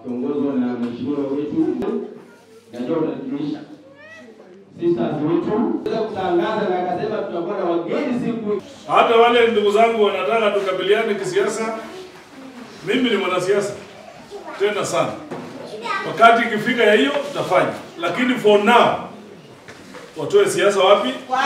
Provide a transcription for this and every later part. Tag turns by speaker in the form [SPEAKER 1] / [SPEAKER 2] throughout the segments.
[SPEAKER 1] wakiongozwa na mheshimiwa wetu najua unatujulisha sisters wetu weza kutangaza na akasema tutakuwa na wageni siku
[SPEAKER 2] Hata wale ndugu zangu wanataka tukabiliane kisiasa, mimi ni mwanasiasa tena sana. Wakati ikifika ya hiyo tutafanya, lakini for now watoe siasa wapi?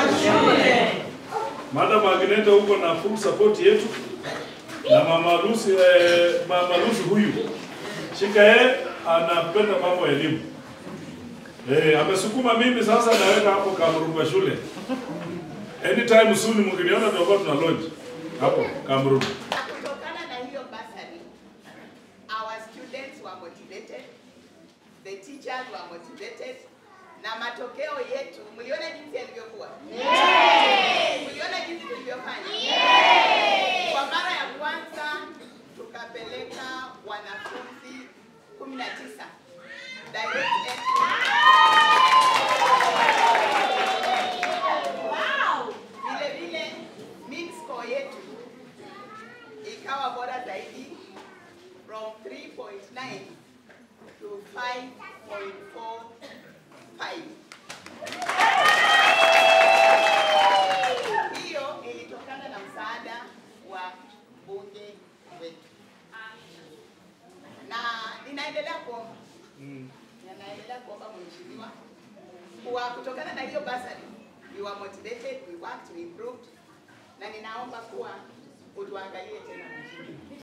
[SPEAKER 2] Madam Agneta huko na full support yetu na mama Lucy, eh, mama Lucy huyu shika yeye anapenda mambo ya elimu eh, amesukuma mimi sasa, naweka hapo Kamurumba shule anytime soon, mkiniona tutakuwa tuna launch hapo Kamurumba.
[SPEAKER 3] Kutokana na hiyo bursary, our students were motivated, the teachers were motivated, na matokeo yetu mliona jinsi yalivyokuwa. Mliona jinsi tulivyofanya. Kwa mara ya kwanza tukapeleka wanafunzi 19 direct entry. Vile vile mean score yetu ikawa bora zaidi from 3.9 to 5.45. Hiyo ilitokana na msaada wa bunge wetu, na ninaendelea kuomba ninaendelea kuomba mheshimiwa, kwa kutokana na hiyo basari, we were motivated, we worked, we improved, na ninaomba kuwa utuangalie tena mheshimiwa.